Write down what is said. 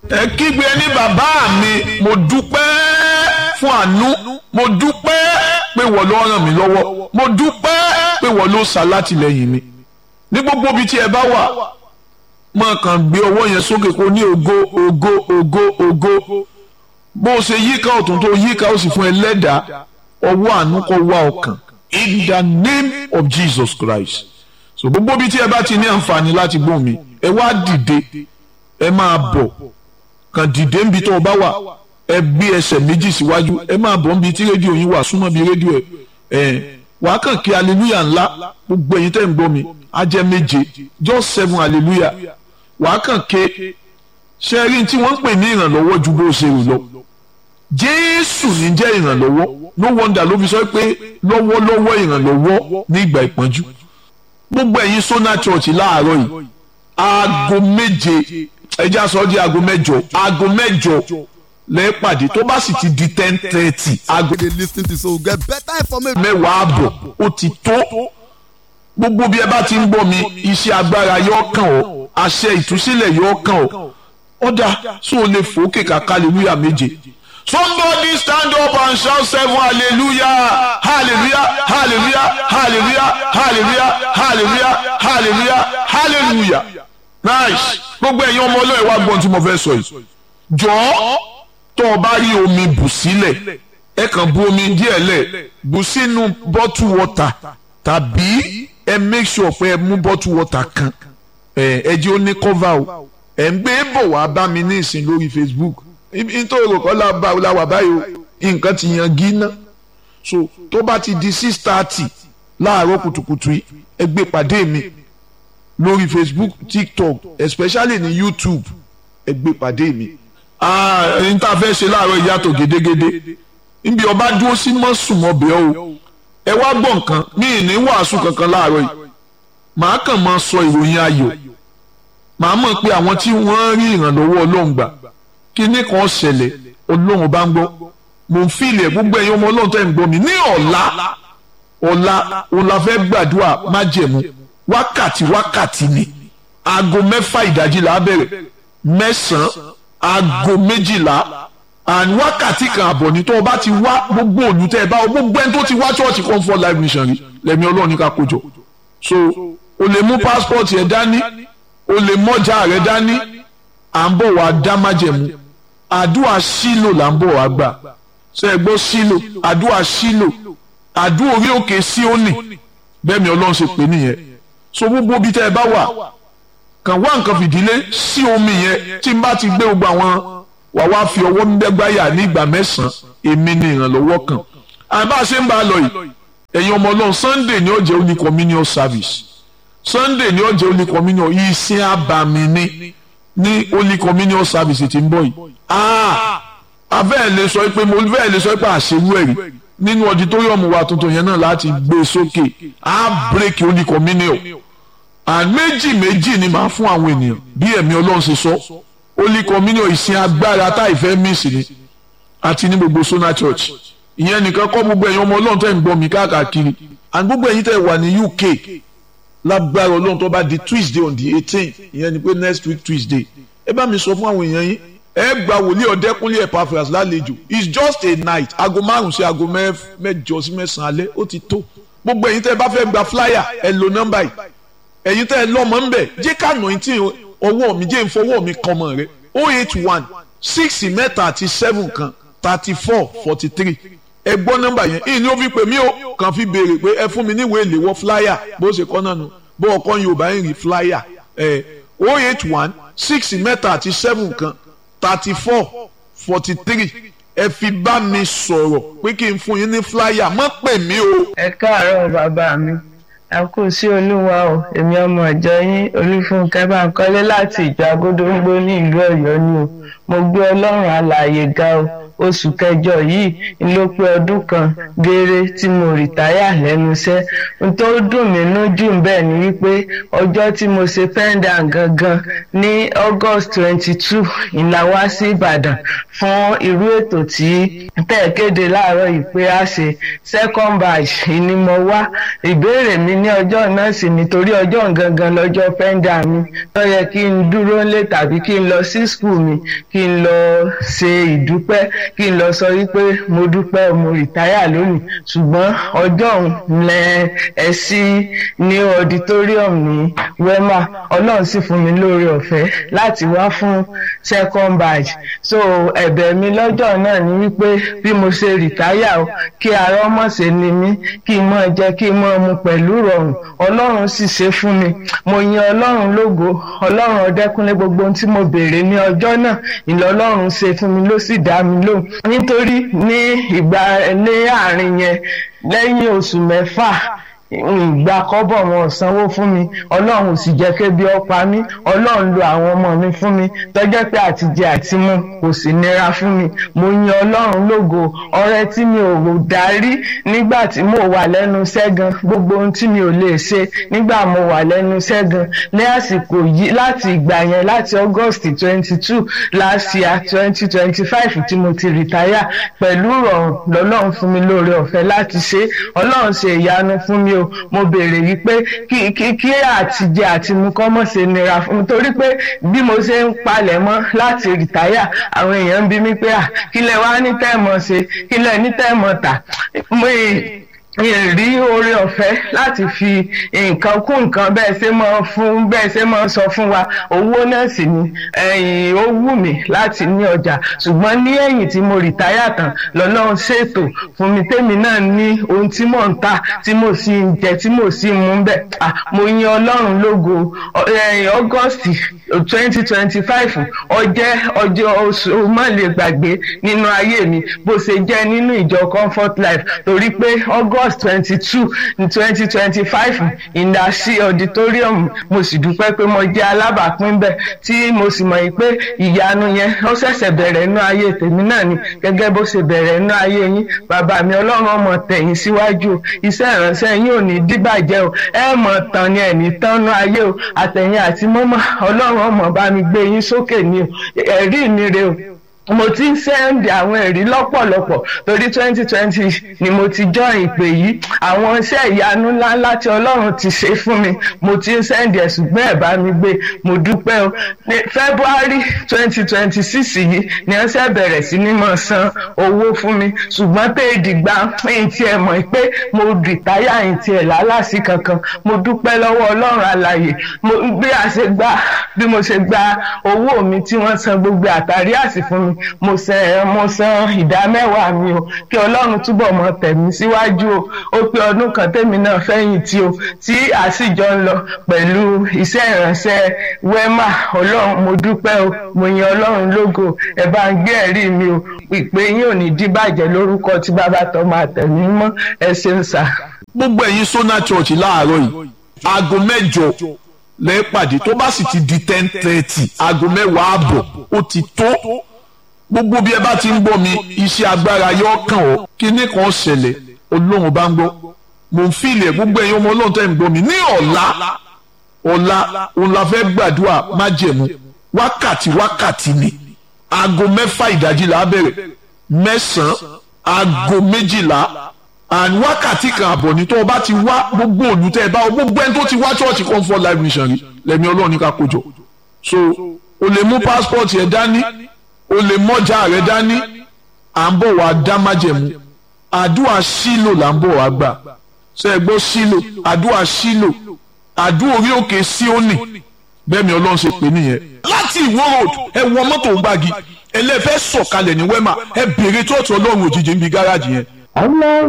ẹ kígbe ní bàbá mi mo dúpẹ́ fún àánú mo dúpẹ́ pé wọ́n ló ràn mí lọ́wọ́ mo dúpẹ́ pé wọ́n ló ṣàlátìlẹ́yìn mi ní gbogbo ibi tí ẹ bá wà máa kàn gbé ọwọ́ yẹn sókè kó ní ògo ògo ògo ògo bó o ṣe yíká ọ̀tún tó yíká ó sì fún ẹ lẹ́dàá ọwọ́ àánú kó wá ọkàn in the name of Jesus Christ so gbogbo ibi tí ẹ bá ti ní àǹfààní láti gbóhùn mi ẹ wá dìde ẹ máa bọ̀ kàn dìde níbi tó o bá wà ẹ gbé ẹsẹ̀ méjì síwájú ẹ máa bọ̀ níbi tí rédíò yín wà súnmọ́ bí rédíò ẹ ẹ wàá kàn kí hallelujah ńlá gbogbo ẹ̀yin tẹ́ ń gbọ́ mi á jẹ́ méje just seven hallelujah wàá kàn ké ṣe rí tí wọ́n ń pè ní ìrànlọ́wọ́ ju bó ṣe rò lọ jésù ní jẹ́ ìrànlọ́wọ́ no wonder ló fi sọ pé lọ́wọ́lọ́wọ́ ìrànlọ́wọ́ ní ìgbà ìpọ́njú gbogbo ẹ̀yin sona church láàárọ̀ yìí aago méje ẹja sọ di aago mẹ́jọ aago mẹ́jọ lẹ́ẹ̀pàdé tó bá sì ti di ten thirty aago dey lis ten to so get better information. mẹ́wàá àbọ̀ ó ti tó gbogbo bí ẹ bá ti ń gbọ́ mi iṣẹ́ agbára yóò kàn ọ́ àṣẹ ìtúsílẹ̀ yóò kàn ọ́ ọ̀dà sọ lè fòókè kàkà hallelujah méje. Somebody stand up and shout seven hallelujah hallelujah hallelujah hallelujah hallelujah hallelujah hallelujah hallelujah nice gbogbo ẹ̀yin ọmọ ọlọ́ọ̀ wá gbọ́n tí mo fẹ́ sọ yìí jọ̀ọ́ tó o bá rí omi bù sílẹ̀ ẹ kàn bu omi díẹ̀ lẹ̀ bù sínú bottle water tàbí ẹ make sure pé ẹ mú bottle water kan ẹ ẹ jẹ́ ó ní cover o ẹ ń gbé bọ̀ wá bá mi ní ìsìn lórí Facebook nítorí òkò láwà báyìí o nǹkan ti yan gíná so tó bá ti di six thirty láàárọ̀ kùtùkùtù yìí ẹ gbé pàdé mi lórí Facebook TikTok especially ní YouTube ẹ gbé pàdé mi ẹni tá a fẹ́ ṣe láàárọ̀ ìyàtọ̀ gédégédé níbi ọba dúró sí mọ́sùmọ́bẹ̀ o ẹ wá gbọ́ nǹkan mi ì ní wàásù kankan láàárọ̀ yìí màá kàn máa sọ ìròyìn ayọ̀ màá mọ̀ pé àwọn tí wọ́n rí ìrànlọ́wọ́ Ọlọ́run gbà kíní kan ṣẹlẹ̀ ọlọ́run bá ń gbọ́ mò ń fìlẹ̀ gbogbo ẹ̀yin ọmọ ọlọ́run tẹ́ ń gbọ́ mi ní ọ̀la ọ̀la ọ̀la fẹ́ gbàdúrà májẹ̀mú wákàtí wákàtí ni aago mẹ́fà ìdájí là á bẹ̀rẹ̀ mẹ́sàn-án aago méjìlá and wákàtí kan àbọ̀ ní tó o bá ti wá gbogbo òlù tẹ́ ẹ bá o gbogbo ẹni tó ti wá church comfort life mission rí lẹ́mi ọlọ́run ní ká kójọ so o lè mú passport yẹn dání o lè mọ́jà rẹ dání à ń bọ̀ wá dá májẹ̀mú àdúrà sílò là ń bọ̀ wá gbà ṣe é gbọ́ sílò àdúrà sílò àdúrà orí òkè síónì bẹ́ẹ̀ mi ọlọ́run ṣe pè nìyẹn so gbogbo bí tẹ́ ẹ bá wà kàn wá nǹkan fìdílé sí omi yẹn tí n bá ti gbé gbogbo àwọn wà wá fi ọwọ́ mẹ́gbáyà ní ìgbà mẹ́sàn-án èmi ni ìrànlọ́wọ́ kan àbá ṣe ń bá a lọ yìí ẹ̀yin ọmọ ọlọ́run Sunday ni ó jẹ́ holy communion service Sunday ni ó jẹ́ holy communion ìsìn àbàmì ni ní holy communion service tí ń bọ̀ yìí a fẹ́ẹ̀ lè sọ pé mo fẹ́ẹ̀ lè sọ pé àṣewú ẹ̀rí nínú auditorium wa tuntun yẹn náà láti gbé sókè a break holy communion and méjì méjì ni màá fún àwọn ènìyàn bí ẹ̀mí ọlọ́run ṣe sọ holy communion ìsìn agbára tá ìfẹ́ mísì ni àti ní gbogbo Sona Church ìyẹn nìkan kọ́ gbogbo ẹ̀yin ọmọ ọlọ́run tẹ̀ ń gbọ́ mi káàkiri and gbogbo ẹ̀yin tẹ̀ wà ní UK lágbára ọlọ́run tó bá di Tuesday on the eighteen ìyẹn ni pé next week Tuesday ẹ bá mi sọ fún àwọn èèyàn yín ẹ gba wòlíì ọ̀dẹ́kúnlé Epaphras lálejò it's just a night aago márùn sí aago mẹ́jọ sí mẹ́sàn-án alẹ́ ó ti tó gbogbo ẹ̀yin tẹ́ ẹ bá fẹ́ gba flyer ẹ lo nọ́mbà yìí ẹ̀yin tẹ́ ẹ lọ́mọ ńbẹ̀ jẹ́ ká nà ní tí ọwọ́ mi jẹ́ ìfọwọ́ mi kan mọ̀ rẹ oh eight one six mẹ́ta àti seven kan thirty four forty three ẹ gbọ́ nọ́mbà yẹn ìyìn ni ó fi pè mí o kàn fi béèrè pé ẹ fún mi níwèé ìléwọ́ flyer bó ṣe kọ́ náà nù bó ọkọ Yorùbá ń rí flyer ẹ oh eight one six mẹ́ta àti seven kan thirty four forty three ẹ fi bá mi sọ̀rọ̀ pé kí n fún yín ní flyer má pè mí o. ẹ káàárọ̀ bàbá mi ẹ kú sí olúwa o èmi ọmọ ìjọ yín olúfúnkẹ́ Bánkọ́lé láti ìjọ agódóńgbó ní ìlú Ọ̀yọ́ ni o mo gbé Ọlọ́run alààyè ga o oṣù kẹjọ yìí ló pé ọdún kan gééré tí mo rìtáyà lẹ́nu iṣẹ́ n tó dùn mí nú jù bẹ́ẹ̀ ni wípé ọjọ́ tí mo ṣe pendant gangan ní august twenty two ìlà wá sí ìbàdàn fún irú ètò tí tẹ̀ kéde láàárọ̀ yìí pé a ṣe second batch ni mo wá ìbéèrè mi ní ọjọ́ náà sì nítorí ọjọ́ gangan lọ́jọ́ pendant mi tó yẹ kí n dúró lé tàbí kí n lọ sí school mi kí n lọ ṣe ìdúpẹ́ kí n lọ sọ wípé mo dúpẹ́ mo rìtáyà lónìí ṣùgbọ́n ọjọ́ òun lẹ ẹ sí ní auditorium ní wema ọlọ́run sì fún mi lóore ọ̀fẹ́ láti wá fún second batch so ẹ̀bẹ̀ mi lọ́jọ́ náà ni wípé bí mo ṣe rìtáyà o kí ara ọmọ ṣe ni mí kí n mọ̀ jẹ kí n mọ̀ mu pẹ̀lú rọrùn ọlọ́run sì ṣe fún mi mo yin ọlọ́run lógo ọlọ́run ọdẹ́kúnlé gbogbo ohun tí mo béèrè ní ọjọ́ náà ìlọlọ́run ṣe fún mi ló sì dá mi lóhùn nítorí ní ìgbà ní àárín yẹn lẹ́yìn oṣù mẹ́fà ìgbà kọ́bọ̀ wọn ò sanwó fún mi ọlọ́run ò sì jẹ́ kébi ọ̀pá mi ọlọ́run lo àwọn ọmọ mi fún mi tọ́jọ́ pé àtijẹ àti mu kò sì nira fún mi mo yin ọlọ́run lógo ọrẹ tí mi ò darí nígbà tí mo wà lẹ́nu sẹ́gan gbogbo ohun tí mi ò lè ṣe nígbà mo wà lẹ́nu sẹ́gan ní àsìkò yìí láti ìgbà yẹn láti august twenty two last year twenty twenty five tí mo ti rìtáyà pẹ̀lú ìrọ̀rùn lọ́lọ́run fún mi lóore ọ̀fẹ́ láti ṣe ọlọ́run ṣe ìyanu fún mi o mo béèrè yìí pé kí kí kí àtijẹ àti mu kọ́ mọ̀ ṣe nira fún mi torí pé bí mo ṣe ń palẹ̀ mọ́ láti rìtáyà àwọn èèyàn ń bi mí pé à kí lẹ wá ní tẹ́ẹ̀mọ̀ ṣe kí lẹ ní tẹ́ẹ̀mọ̀ tà mo rí oore ọ̀fẹ́ láti fi nǹkan kún nǹkan bẹ́ẹ̀ ṣe máa fún bẹ́ẹ̀ ṣe máa sọ fún wa owó náà sì ni ẹ̀yìn ó wù mí láti ní ọjà ṣùgbọ́n ní ẹ̀yìn tí mo rìtáyà tán lọ́lọ́run ṣètò fún mi tèmi náà ní ohun tí mò ń tà tí mo sì ń jẹ tí mo sì ń mú bẹ́ẹ̀ mo yin ọlọ́run lógo august twenty twenty five ọjẹ́ ọjọ́ oṣù má lè gbàgbé nínú ayé mi bó ṣe jẹ́ nínú ìjọ comfort life torí pé august august twenty two twenty twenty five ìdásí auditorium mo sì dúpẹ́ pé mo jẹ́ alábàápín bẹ́ẹ̀ tí mo sì mọ̀ pé ìyanu yẹn ó ṣẹ̀ṣẹ̀ bẹ̀rẹ̀ inú ayé tèmi náà ni gẹ́gẹ́ bó ṣe bẹ̀rẹ̀ inú ayé yín bàbá mi ọlọ́run ọmọ tẹ̀yìn síwájú o iṣẹ́ ìránṣẹ́ yín ò ní díbàjẹ́ o ẹ mọ̀ tán ni ẹ̀ní tánú ayé o àtẹ̀yìn àti mọ́mọ́ ọlọ́run ọmọ bá mi gbé yín sókè ni o ẹ̀rí mi rè o mo ti ń sẹ́ndì àwọn ẹ̀rí lọ́pọ̀lọpọ̀ torí twenty twenty ni mo ti jọ ìpè yìí àwọn iṣẹ́ ìyanu ńláńlá tí ọlọ́run ti ṣe fún mi mo ti ń sẹ́ndì ẹ̀ ṣùgbọ́n ẹ̀ bá mi gbé mo dúpẹ́ o ní february twenty twenty six yìí ni wọ́n ṣe bẹ̀rẹ̀ sí ní máa san owó fún mi ṣùgbọ́n pé ìdìgbà ẹ̀yìn tí ẹ mọ̀ pé mo rìtáyà ẹ̀yìn tí ẹ̀ lálàsí kankan mo dúpẹ́ lọ́wọ́ ọlọ́run alàyè bí a ṣe gba bí mo ṣe gba owó mi tí wọ́n san gbogbo àtàrí àsì fún mi mo san mo san ìdá mẹ́wàá mi o kí ọlọ́run túbọ̀ mọ tẹ̀mí síwájú o ó pé ọdún kan tèmi náà fẹ́yìn tí o tí àsìjọ ń lọ pẹ̀lú iṣẹ́ ìránṣẹ́ wema ọlọ́run mo dúpẹ́ o mo yan ọlọ́run lógo ẹ bá ń gbé ẹ̀rí mi o ìpè yín ò ní díbàjẹ́ lórúkọ tí bàbá tó máa tẹ̀mí mọ́ ẹ ṣeun sà. gbogbo ẹ̀yin sona church láàárọ̀ yìí aago mẹ́jọ lẹ́ẹ̀pàdé tó bá sì ti di ten thirty aago mẹ́wàá àbọ̀ ó ti tó gbogbo bí ẹ bá ti ń gbọ́ mi iṣẹ́ agbára yóò kàn ọ́ kíní kan ṣẹlẹ̀ olóhùn bá ń gbọ́ mò ń fìlẹ̀ gbogbo ẹ̀yin ọmọ ọlọ́run tẹ́ ń gbọ́ mi ní ọ̀la ọ̀la òun la fẹ́ gbàdúrà májẹ̀mú wákàtí wákàtí ni aago mẹ́fà ìdájí là á bẹ̀rẹ̀ mẹ́sàn-án aago méjìlá and wákàtí kan àbọ̀ ní tó o bá ti wá gbogbo òlù tẹ́ ẹ bá gbogbo ẹni tó ti wá church comfort life mission rí lẹ́mi ọlọ́run ní ká kójọ so o lè mú passport yẹn dání o lè mọ́jà rẹ dání à ń bọ̀ wá dá májẹ̀mú àdúrà sílò là ń bọ̀ wá gbà ṣe é gbọ́ sílò àdúrà sílò àdúrà orí òkè síónì bẹ́ẹ̀ mi ọlọ́run ṣe pè nìyẹn láti ìwó road ẹ wọ mọ́tò gbági ẹlẹ́fẹ́ sọ̀kalẹ̀ ní wẹ́mà ẹ bèrè tó ọ̀tún ọlọ́run òjijì ń bi gáràjì yẹn.